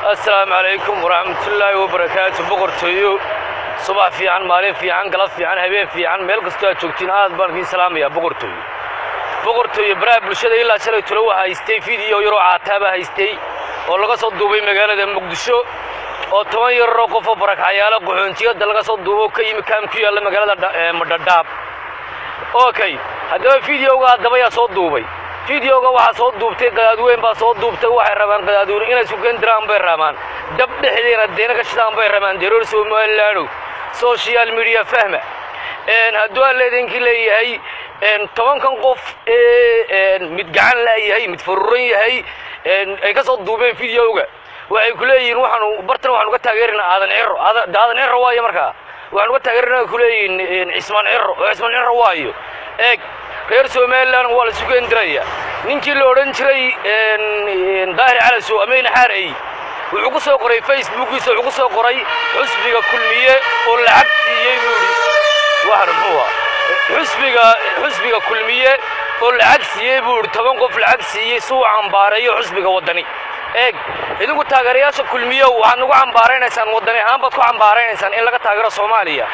assalaamu calaykum waraxmatullaahi wabarakaatu boqortooyo subax fiican maalin fiican galab fiican habeen fiican meel kastoo aad joogtiin aad baan idiin salaamayaa boqortooyo boqortooyo baraha bulshada ilaa shalay tolo waxaa haystay fiideo yaroo caataaba haystay oo laga soo duubay magaalada muqdisho oo toban yararoo qofoo barakacyaalo qaxoontiyada laga soo duubo ka yimi kaam ku yaalla magaalada madhadhaab okay haddaba fideoga haddaba yaa soo duubay fideoga waxaa soo duubtay qadaadweyn baa soo duubtay waxay rabaan qadaadweyne inay sugen diraan bay rabaan dab dhexdeena deena ka shidaan bay rabaan deroor somalilaano social media fahma hadduu aan leedinkii leeyahay tobankan qof ee mid gacan laayahay mid faruuran yahay ay ka soo duubeen fideoga waxay ku leeyihiin waxaanu bartan waxaanu ka taageerinaa aadan ciro aadan ciro waayo markaa waxaanu ka taageerinaa ku leeyihiin cismaan ciro oo cismaan ciro waayo eeg reer somalilan waa la sugen diraya ninkii la odhan jiray daahir calasow ameyne xaarey wuxuu ku soo qoray facebookiisa wuxuu ku soo qoray xusbiga kulmiye oo lacag siiyey buu idhi waxan muxuu ah xusbiga xusbiga kulmiye oo lacag siiyey buu idhi toban qof lacag siiyey si uu cambaareeyo xusbiga waddani eeg idinku taageerayaasha kulmiye waxaad nagu cambaaraynaysaan waddani ahaan baad ku cambaaraynaysaan in laga taageero soomaaliya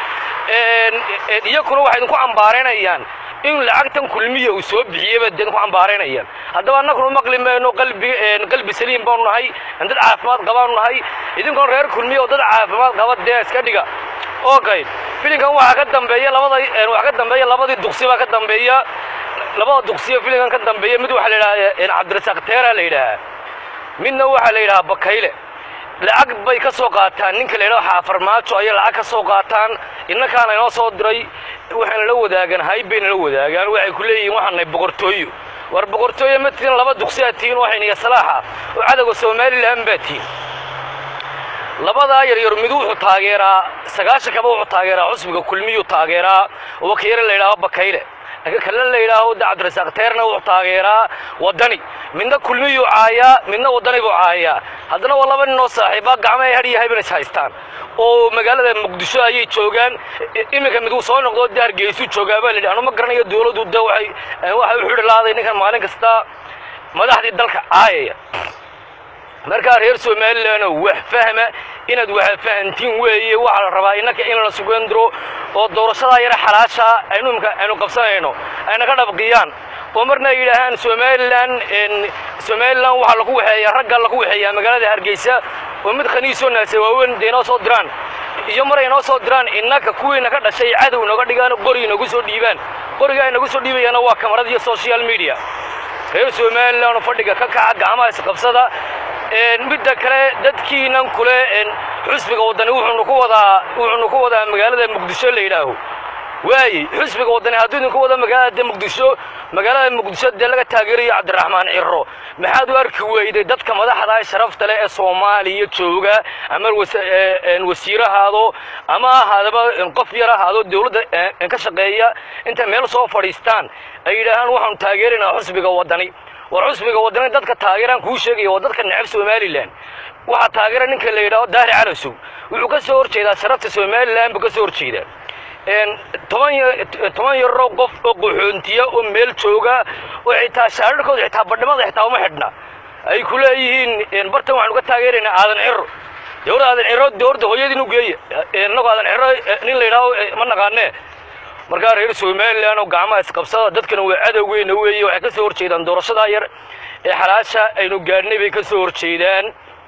iyakuna waxay idinku cambaaraynayaan in lacagtan kulmiya uu soo bixiyey baad idinku cambaaraynayaan haddaba annaguna maqli mayno qalbi qalbi saliim baanu nahay dad caafimaad qabaanu nahay idinkuna reer kulmiya oo dad caafimaad qaba dee iska dhiga okay filinkan waxaa ka dambeeya labada waxaa ka dambeeya labadii duqsi baa ka dambeeya labada duqsiyo filinkan ka dambeeya mid waxaa la yidhaha cabdirasaaq teera la yidhaahaa midna waxaa la yidhahaa bakayle lacag bay ka soo qaataan ninka la yidhaho xaafarmaajo ayay lacag ka soo qaataan innakaana inoo soo diray waxayna la wadaagaan hayb bayna la wadaagaan waxay ku leeyihiin waxaan nahay boqortooyo war boqortooyo ma tihin laba duqsi aad tihiin waxayniga salaaxa oo cadowga somalilan baa tihin labadaa yaryar mid wuxuu taageeraa sagaashan kaba wuxuu taageeraa xusbiga kulmiyuu taageeraa oo wakiire la yidhaaho bakayle kale la yidhaaho da cabdirasaaq teerna wuxuu taageeraa waddani midna kulmiyuu caayaa midna waddani buu caayaa haddana waa laba ninoo saaxiiba gacmahay hadhiyo habeen is haystaan oo magaalada muqdisho ayay joogaan iminka mid uu soo noqdo de hargeysuu joogaa baa la yidhi anu ma garanayo dowladdu de waxay waxay u xidhi laaday ninkan maalin kasta madaxdii dalka caayaya markaa reer somalilan wax fahma inaad wax fahantiin weeye waxaa la rabaa innaka in la sugandiro oo doorashadaa yara xalaasha aynu imka aynu qabsanayno ayna ka dhabqiyaan oo marna ay yidhaahaan somalilan somalilan waxaa lagu waxeeyaa ragga lagu waxeeyaa magaalada hargeysa oo mid khaniisoo naasa waaweyn dee inoo soo diraan iyo maray inoo soo diraan innaka kuwiina ka dhashay cadow nooga dhigaan qori inagu soo dhiibaan qoriga ay nagu soo dhiibayaana waa kamarada iyo social media reer somalilan fadhiga ka kaca gacmaha isqabsada midda kale dadkiinan kule xusbiga waddani wuxuunu ku wadaa wuxuunu ku wadaa magaalada muqdisho la yidhaaho waaye xusbiga waddani hadduu idinku wado magaalada muqdisho magaalada muqdisho dee laga taageerayo cabdiraxmaan ciro maxaad u arki weyday dadka madaxda ee sharafta leh ee soomaaliya jooga ama wasiir ahaado ama ahaadaba qof yar ahaado dowladda ka shaqeeya intay meel soo fadhiistaan ay yidhaahaan waxaanu taageeraynaa xusbiga waddani war xusbiga waddani dadka taageeraan kuu sheegaya waa dadka necab somalilan waxaa taageera ninka la yidhaho daahir calasow wuxuu ka soo horjeedaa sharafta somalilan buu ka soo horjeedaa toban toban yaroo qof oo qaxoontiya oo meel jooga oo xitaa shaararkooda xitaa badhimada xitaa uma xidhna ay ku leeyihiin bartan waxaanu ka taageeraynaa aadan ciro dowladda aadan ciro dowladda hooyadiin u geeya innagu aadan ciro nin la yidhaaho ma naqaanee markaa reer somalilan oo gacmaha isqabsada dadkana waa cadowgeyna weeye waxay ka soo horjeedaan doorashadaa yar ee xalaasha aynu gaadhnay bay ka soo horjeedaan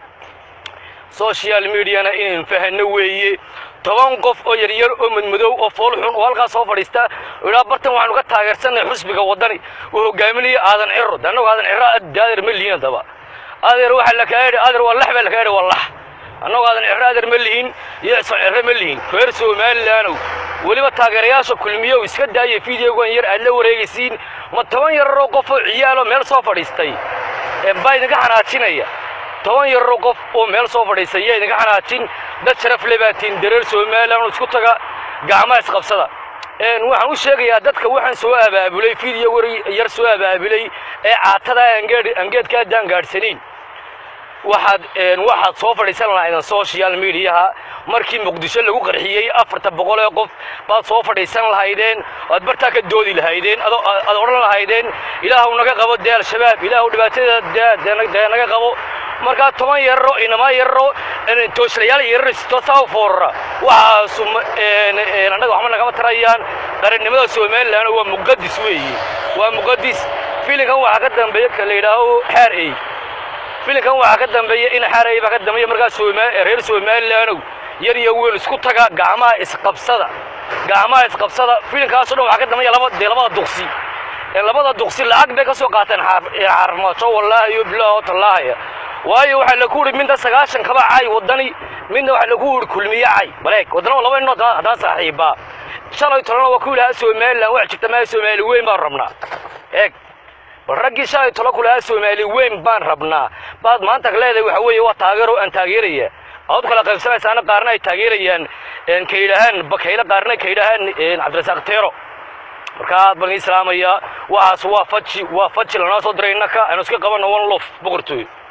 social mediana inaynu fahanno weeye toban qof oo yaryar oo madmadow oo foolxun oo halkaas soo fadhiista oo idhaa bartan waxaanu ka taageersanay xusbiga waddani oo hogaaminaya aadan ciro de annagu aadan ciro adeer ma lihin haddaba adeer waxaa la kaa yidhi adeer waa lax baa la kaa yidhi waa lax annagu aadan ciro adeer ma lihin iyo cisaan ciro ma lihin reer somalilaanow weliba taageerayaasha kulmiyow iska daaya fideogan yar aad la wareegaysiin ma toban yararoo qof oo ciyaaloo meel soo fadhiistay baa idinka xanaajinaya toban yararoo qof oo meel soo fadhiistay yaa idinka xanaajin dad sharaf le baatiin dareer somalilan oo isku taga gacmaha isqabsada waxaan u sheegayaa dadka waxaan soo abaabulay fideo war yar soo abaabulay ee caatada angeedka addaan gaadhsanayn waxaad waxaad soo fadhiisan lahaydeen social mediaha markii muqdisho lagu qarxiyey afarta boqol ee qof baad soo fadhiisan lahaydeen oad bartaa ka doodi lahaydeen aad odhan lahaydeen ilaahu naga qabo dee al-shabaab ilaahu dhibaatada dee naga qabo markaa toban yararo inamaa yararo tooslayaal yararo sitoosaa foorara waxaasu annaga waxba nagama tarayaan qarannimada somalilan waa muqadis weeye waa muqadis filinkan waxaa ka dambeeya ka la yidhaaho xaar ey filinkan waxaa ka dambeeya in xaar ey baa ka dambeeya markaa sooma reer somalilaanow yar iyo weyn isku taga gacmaha isqabsada gacmaha isqabsada filinkaasoo dhan waxaa ka dambeeya laba dee labada duqsi labada duqsi lacag bay ka soo qaateen xarmajo wallaahi iyo bilaaho tallaahaya waayo waxaa lagu yidhi midna sagaashan kaba cay waddani midna waxaa lagu yidhi kulmiye cay baleeg waddana laba inoo haddana saaxiibbaa shalay tolana waa ku ilahaa somalilan wax jirta maa soomaali weyn baan rabnaa eeg bal raggii shalay tolo ku lahaa soomaali weyn baan rabnaa baad maanta leedahay waxa weeye waa taageero aan taageeraya aad kala qaybsanaysaana qaarna ay taageerayaan ka yidhaahaan bakayle qaarna ka yidhaahaan cabdirasaaq teero marka aad baan ii salaamayaa waxaas waa faji waa faji lanoo soo diray innaka aynu iska qabanno one lof boqortooy